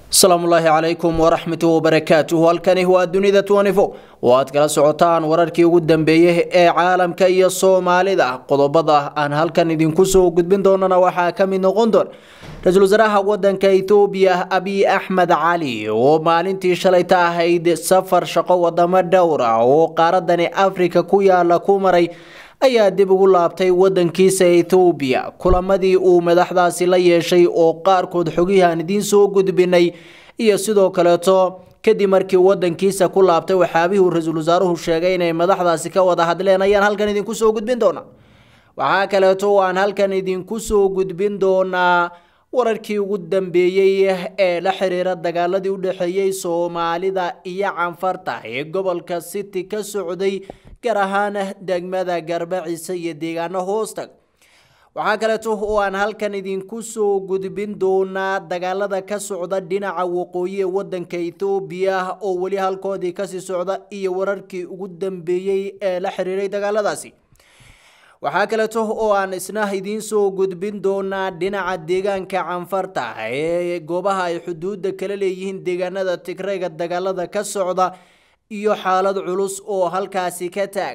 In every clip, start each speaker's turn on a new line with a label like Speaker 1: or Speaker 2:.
Speaker 1: asalaamu ullaahi calaykum waraxmatu wabarakaatuhu halkani waa dunida tnifo oo aad kala socotaan wararkii ugu dambeeyey ee caalamka iyo soomaalida qodobada aan halkan idinku soo gudbin doonana waxaa ka mid noqon doon ra-iisul wasaaraha wadanka ethoobiya abiy axmed cali oo maalintii shalayta ahayd safar shaqo wadamo dhowr ah oo qaaradani afrika ku yaala ku maray ayaa dib ugu laabtay wadankiisa ethoobiya kulamadii uu madaxdaasi la yeeshay oo qaarkood xogihii aan idiin soo gudbinay iyo sidoo kaleeto kadib markii wadankiisa ku laabtay waxyaabihii uu ra-iisul wasaaruhu sheegay inay madaxdaasi ka wada hadleen ayaan halkan idinku soo gudbin doonaa waxaa kaleeto oo aan halkan idinku soo gudbin doonaa wararkii ugu dambeeyey ee la xiriira dagaaladii u dhexeeyey soomaalida iyo canfarta ee gobolka city ka socday gaar ahaan degmada garbaciise iyo deegaano hoostag waxaa kaleeto oo aan halkan idinku soo gudbin doonaa dagaalada ka socda dhinaca waqooyi ee wadanka ethoobiya oo weli halkoodii kasii socda iyo wararkii ugu dambeeyey ee la xiriiray dagaaladaasi waxaa kaleeto oo aan isna idiin soo gudbin doonaa dhinaca deegaanka canfarta ee goobaha ay xuduudda kala leeyihiin deegaanada tigrayga dagaalada ka socda iyo xaalad culus oo halkaasi ka taag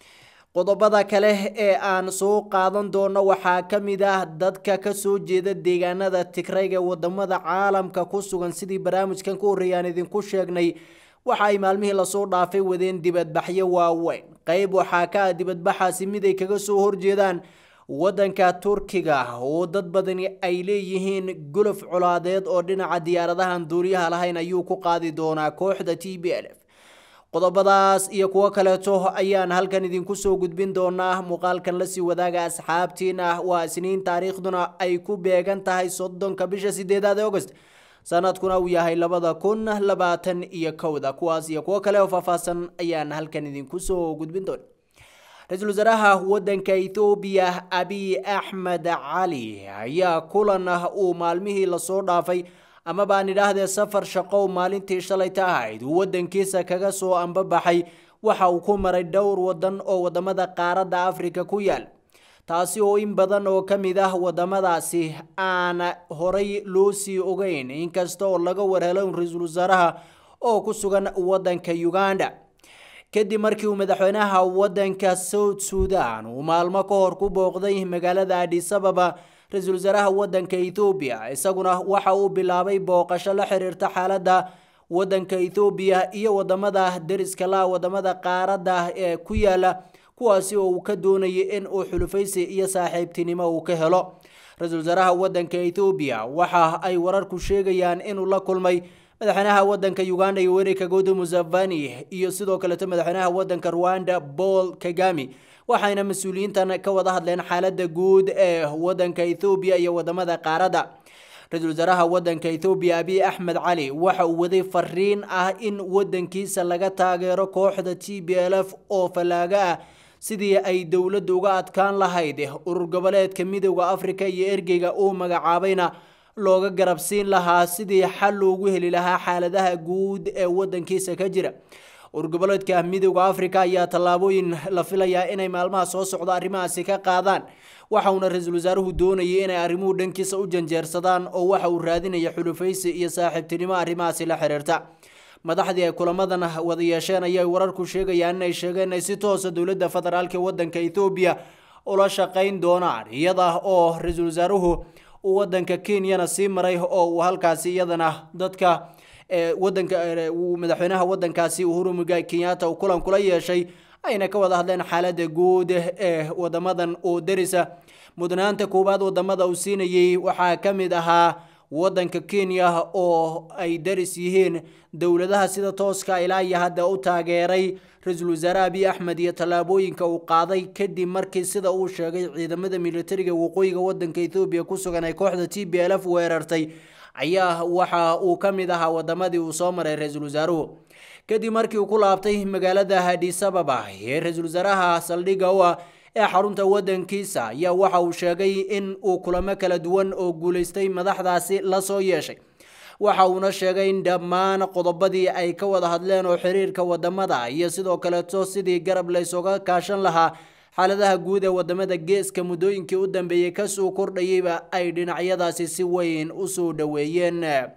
Speaker 1: qodobada kale ee aan soo qaadan doono waxaa ka mid ah dadka kasoo jeeda deegaanada tigrayga wadamada caalamka ku sugan sidii barnaamijkan ku horreeya aan idinku sheegnay waxa ay maalmihii lasoo dhaafay wadeen dibadbaxyo waaweyn qayb waxaa ka ah dibadbaxaasi mid ay kaga soo horjeedaan wadanka turkiga oo dad badani ay leeyihiin golof colaadeed oo dhinaca diyaaradahan duuriyaha lahayn ayuu ku qaadi doonaa kooxda t b l f qodobadaas iyo kuwo kaleeto ayaan halkan idinku soo gudbin doonaa muuqaalkan lasii wadaaga asxaabtiina waa isniin taariikhduna ay ku beegan tahay soddonka bisha sideedaad ee august sanadkuna uu yahay labada kun labaatan iyo kowda kuwaas iyo kuwo kale oo faahfaahsan ayaan halkan idinku soo gudbin doona ra-iisul wasaaraha wadanka ethoobiya abiy axmed cali ayaa kulan uu maalmihii lasoo dhaafay ama baan idhaahdee safar shaqow maalintii shalayta ahayd uu wadankiisa kaga soo ambabaxay waxa uu ku maray dhowr wadan oo wadamada qaaradda afrika ku yaal taasi oo in badan oo ka mid ah wadamadaasi aan horay loo sii ogeyn inkasta oo laga warhelo ra-iisul wasaaraha oo ku sugan wadanka uganda kadib markii uu madaxweynaha wadanka south sudan uu maalmo ka hor ku booqday magaalada adisababa ra-iisul wasaaraha wadanka ethoobiya isaguna waxa uu bilaabay booqasho la xiriirta xaaladda wadanka ethoobiya iyo wadamada deriska la wadamada qaaradda ee ku yaala kuwaasi oo uu ka doonayay in uu xulufaysi iyo saaxiibtinimo uu ka helo ra-iisul wasaaraha wadanka ethoobiya waxa ay wararku sheegayaan inuu la kulmay madaxweynaha wadanka uganda yoweri kaguta museveni iyo sidoo kaleeto madaxweynaha wadanka rwanda paul kagami waxayna mas-uuliyiintan ka wada hadleen xaalada guud ee wadanka ethoobiya iyo wadamada qaaradda ra-iisul wasaaraha wadanka ethoobiya abiy axmed cali waxa uu waday fariin ah in wadankiisa laga taageero kooxda t b l f oo fallaaga ah sidii ay dowladda uga adkaan lahayd urur goboleedka midooda afrika iyo ergeyga uu magacaabayna looga garabsiin lahaa sidii xal loogu heli lahaa xaaladaha guud ee wadankiisa ka jira urgoboleedka midooda afrika ayaa tallaabooyin la filayaa inay maalmaha soo socda arrimahaasi ka qaadaan waxauna ra-iisul wasaaruhu doonayay inay arrimuhu dhankiisa u janjeersadaan oo waxa uu raadinaya xulufaysi iyo saaxiibtinimo arrimahaasi la xiriirta madaxdii ay kulamadan wada yeesheen ayay wararku sheegayaan inay sheegeen inay si toosa dowladda federaalk wadanka ethoobiya ula shaqayn doonaan iyada oo ra-iisul wasaaruhu uu wadanka kenyana sii maray oo uu halkaasi iyadana dadka wadanka madaxweynaha wadankaasi uhuru mugai kenyatta uu kulan kula yeeshay ayna ka wada hadleen xaalada guud ee wadamadan oo derisa mudnaanta koowaad wadamada uu siinayay waxaa ka mid ahaa wadanka kenya oo ay daris yihiin dowladaha sida tooska ilaa iyo hadda u taageeray ra-iisul wasaare abiy axmed iyo tallaabooyinka uu qaaday kadib markii sida uu sheegay ciidamada militariga waqooyiga wadanka ethoobiya ku sugan ay kooxda t b l f weerartay ayaa waxa uu ka mid ahaa wadamadii uu soo maray ra-iisul wasaaruhu kadib markii uu ku laabtay magaalada hadisababa ee ra-iisul wasaaraha saldhigga u ah ee xarunta wadankiisa ayaa waxa uu sheegay in uu kulamo kala duwan oo guulaystay madaxdaasi lasoo yeeshay waxa uuna sheegay in dhammaan qodobadii ay ka wada hadleen oo xiriirka wadamada iyo sidoo kaleeto sidii garab laysoga kaashan lahaa xaaladaha guud ee wadamada geeska muddooyinkii u dambeeyey kasoo kordhayeyba ay dhinacyadaasi si weyn usoo dhoweeyeen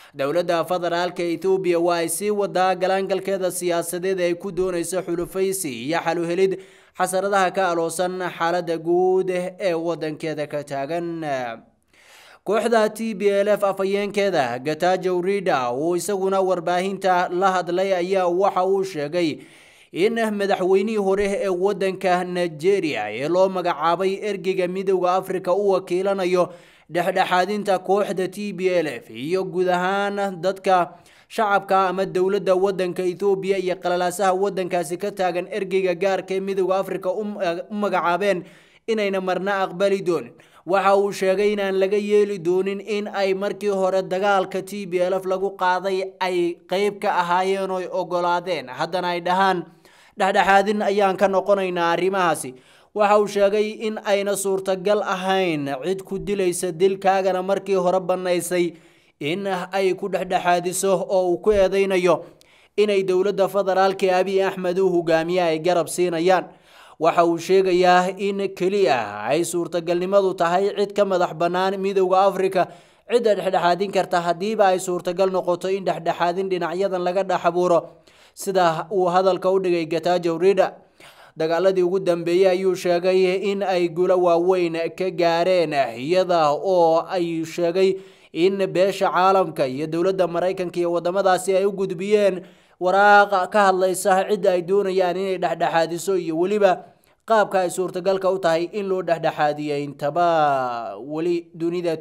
Speaker 1: dowladda federaalka ethoobiya waa ay sii wadaa galaangalkeeda siyaasadeed ay ku doonayso xulufaysi iyo xaluhelid xasaradaha ka aloosan xaalada guud ee wadankeeda ka taagan kooxda t b l f afhayeenkeeda gatajow rida uu isaguna warbaahinta la hadlay ayaa waxa uu sheegay in madaxweynihii hore ee wadanka nigeria ee loo magacaabay ergeyga midowda africa u wakiilanayo dhexdhexaadinta kooxda t b l f iyo guud ahaan dadka shacabka ama dowladda wadanka ethoobiya iyo qalalaasaha wadankaasi ka taagan ergeyga gaarka ee midowda africa u magacaabeen inayna marna aqbali doonin waxa uu sheegay inaan laga yeeli doonin in ay markii hore dagaalka t b l f lagu qaaday ay qeyb ka ahaayeen oy ogolaadeen haddana ay dhahaan dhexdhexaadin ayaan ka noqonaynaa arrimahaasi waxa uu sheegay in ayna suurtagal ahayn cid ku dilaysa dilkaagana markii hore bannaysay in ay ku dhexdhexaadiso oo uu ku eedeynayo inay dowladda federaalka abiy axmed uu hogaamiye ay garab siinayaan waxa uu sheegayaa in keliya ay suurtagalnimadu tahay cid ka madax bannaan midowda africa cidda dhexdhexaadin karta haddiiba ay suurtagal noqoto in dhexdhexaadin dhinacyadan laga dhex abuuro sida uu hadalka u dhigay gatajow rida dagaaladii ugu dambeeyey ayuu sheegay in ay gulo waaweyn ka gaareen iyada oo ay sheegay in beesha caalamka iyo dowladda maraykanka iyo wadamadaasi ay u gudbiyeen waraaq ka hadlaysa cidda ay doonayaan inay dhexdhexaadiso iyo weliba qaabka ay suurtagalka u tahay in loo dhexdhexaadiyay intaba weli dunida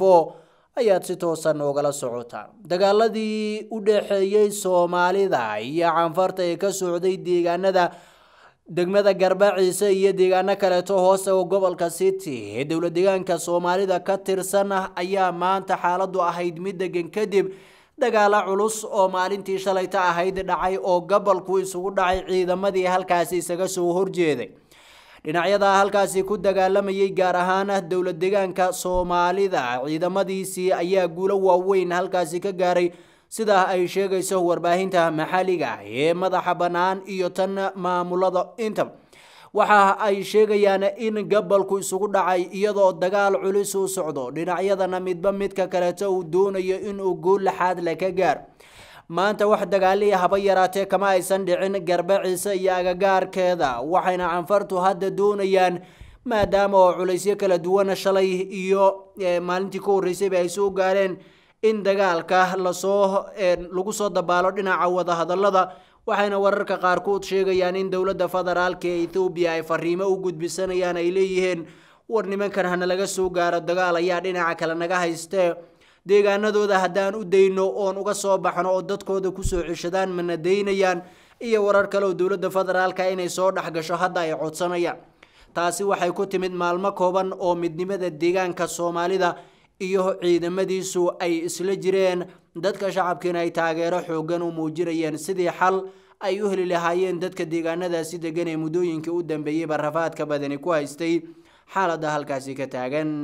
Speaker 1: ayaad si toosan oogala socotaan dagaaladii u dhexeeyey soomaalida iyo canfarta ee ka socday deegaanada degmada garbaciise iyo deegaano kaleeto hoostaga gobolka city ee dowla deegaanka soomaalida ka tirsan ayaa maanta xaaladu ahayd mid degan kadib dagaalo culus oo maalintii shalayta ahayd dhacay oo gobolku isugu dhacay ciidamadii halkaasi isaga soo horjeeday dhinacyada halkaasi ku dagaalamayay gaar ahaan dowla deegaanka soomaalida ciidamadiisii ayaa guulo waaweyn halkaasi ka gaaray sida ay sheegayso warbaahinta maxalliga ee madaxa bannaan iyo tan maamulada inta waxa ay sheegayaan in gobolku isugu dhacay iyadoo dagaal culis uu socdo dhinacyadana midba midka kaleeto uu doonayo inuu guul laxaad le ka gaar maanta wax dagaaliya haba yaraatee kama aysan dhicin garbaciise iyo agagaarkeeda waxayna canfartu hadda doonayaan maadaama oo culaysyo kala duwan shalay iyo maalintii ka horreysayba ay soo gaareen in dagaalka lasoo lagu soo dabaalo dhinaca wadahadalada waxayna wararka qaarkood sheegayaan in dowladda federaalka ee ethoobiya ay fariimo u gudbisanayaan ay leeyihiin war nimankan hana laga soo gaaro dagaal ayaa dhinaca kale naga haystee deegaanadooda haddaan u dayno oon uga soo baxno oo dadkooda kusoo ceshadaan mana daynayaan iyo warar kale oo dowladda federaalka inay soo dhexgasho hadda ay codsanayaan taasi waxay ku timid maalmo kooban oo midnimada deegaanka soomaalida iyo ciidamadiisu ay isla jireen dadka shacabkiina ay taageero xoogan u muujinayeen sidii xal ay u heli lahaayeen dadka deegaanadaasi degan ee muddooyinkii u dambeeyeyba rafaadka badani ku haystay xaaladda halkaasi ka taagan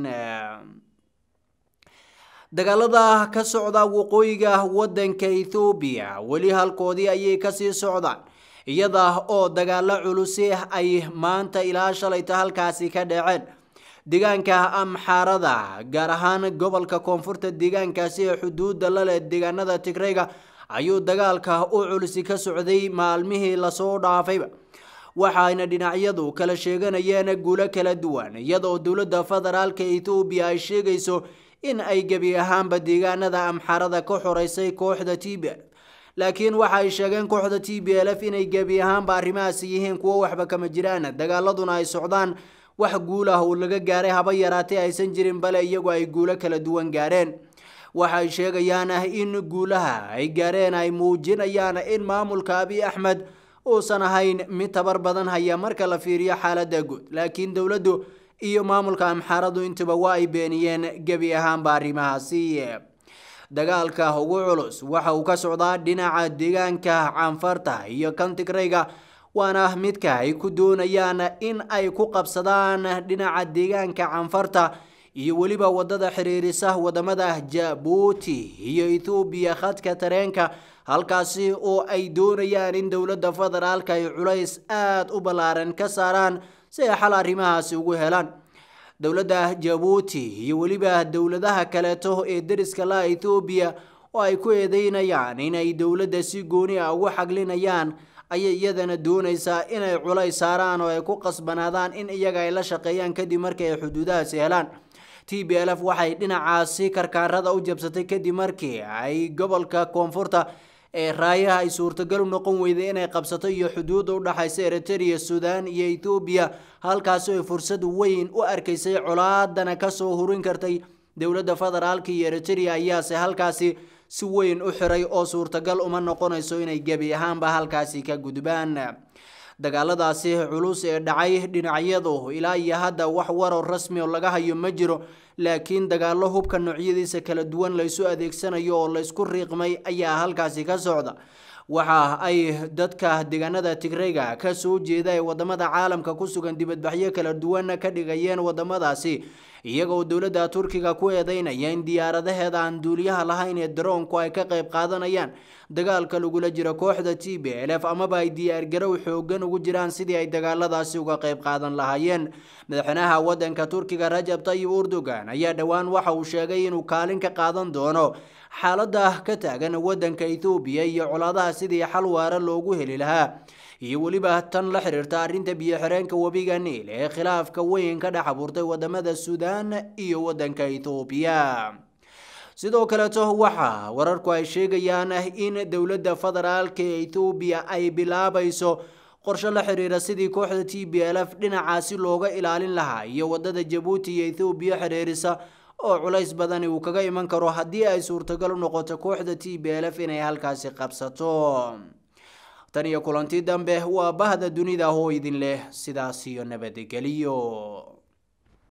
Speaker 1: dagaalada ka socda waqooyiga wadanka ethoobiya weli halkoodii ayay kasii socdaan iyada oo dagaalo culusi ay maanta ilaa shalayta halkaasi ka dhaceen deegaanka amxaarada gaar ahaan gobolka koonfurta deegaankaasi ee xuduudda la leh deegaanada tigreyga ayuu dagaalka u culisi ka socday maalmihii lasoo dhaafayba waxayna dhinacyadu kala sheeganayeen guulo kala duwan iyadaoo dowladda federaalka ethoobiya ay sheegayso in ay gebi ahaanba deegaanada amxaarada ka xoreysay kooxda t b l laakiin waxa ay sheegeen kooxda t b l f inay gebi ahaanba arrimahaasi yihiin kuwo waxba kama jiraan dagaaladuna ay socdaan wax guul ah uu laga gaaray haba yaraatee aysan jirin bale iyagu ay guulo kala duwan gaareen waxay sheegayaan in guulaha ay gaareen ay muujinayaan in maamulka abiy axmed uusan ahayn mid tabar badan haya marka la fiiriyo xaaladda guud laakiin dowladdu iyo maamulka amxaaradu intuba waa ay beeniyeen gebi ahaanba arrimahaasi dagaalka ugu culus waxa uu ka socdaa dhinaca deegaanka canfarta iyo kan tigreyga waana midka ay ku doonayaan in ay ku qabsadaan dhinaca deegaanka canfarta iyo weliba wadada xiriirisa wadamada jabuuti iyo ethoobiya khadka tareenka halkaasi oo ay doonayaan in dowladda federaalka ay culays aada u ballaaran ka saaraan si ay xal arrimahaasi ugu helaan dowladda jabuuti iyo weliba dowladaha kaleeto ee deriska la ethoobiya oo ay ku eedeynayaan inay dowladda si gooni ah ugu xaglinayaan ayay iyadana doonaysaa inay culays saaraan oo ay ku qasbanaadaan in iyaga ay la shaqeeyaan kadib markii ay xuduudahaasi helaan t b l f waxay dhinacaasi karkaarada u jabsatay kadib markii ay gobolka koonfurta ee raayaha ay suurtagal u noqon weyday inay qabsato iyo xuduudda u dhaxaysa eritrea sudan iyo ethoobiya halkaasi ay fursad weyn u arkaysay colaadana kasoo hurin kartay dowladda federaalka iyo eritrea ayaase halkaasi si weyn u xiray oo suurtagal uma noqonayso inay gebi ahaanba halkaasi ka gudbaan dagaaladaasi culus ee dhacay dhinacyadu ilaa iyo hadda wax waro rasmi oo laga hayo ma jiro laakiin dagaalo hubka noocyadiisa kala duwan laysu adeegsanayo oo laysku riiqmay ayaa halkaasi ka socda waxa ay dadka deegaanada tigreyga ka soo jeeda ee wadamada caalamka ku sugan dibadbaxyo kala duwan ka dhigayeen wadamadaasi iyagoo dowladda turkiga ku eedeynaya in diyaaradaheeda aan duuliyaha lahayn ee daroonku ay ka qayb qaadanayaan dagaalka lagula jiro kooxda t b l f amaba ay diyaargarow xoogan ugu jiraan sidii ay dagaaladaasi uga qayb qaadan lahaayeen madaxweynaha wadanka turkiga rajab tayib erdogan ayaa dhowaan waxa uu sheegay inuu kaalin ka qaadan doono xaalada ka taagan wadanka ethoobiya iyo colaadaha sidii xal waara loogu heli lahaa iyo weliba tan la xiriirta arrinta biyo-xireenka webiga niil ee khilaafka weyn ka dhex abuurtay wadamada suudaan iyo wadanka ethoobiya sidoo kaleeto waxaa wararku ay sheegayaan in dowladda federaalka ee ethoobiya ay bilaabayso qorshe la xiriira sidii kooxda t b l f dhinacaasi looga ilaalin lahaa iyo wadada jabuuti iyo ethoobiya xiriirisa oo culays badani uu kaga iman karo haddii ay suurtagal u noqoto kooxda t b l f inay halkaasi qabsato tan iyo kulanti dambe waa bahda dunida oo idin leh sidaas iyo nabadgeliyo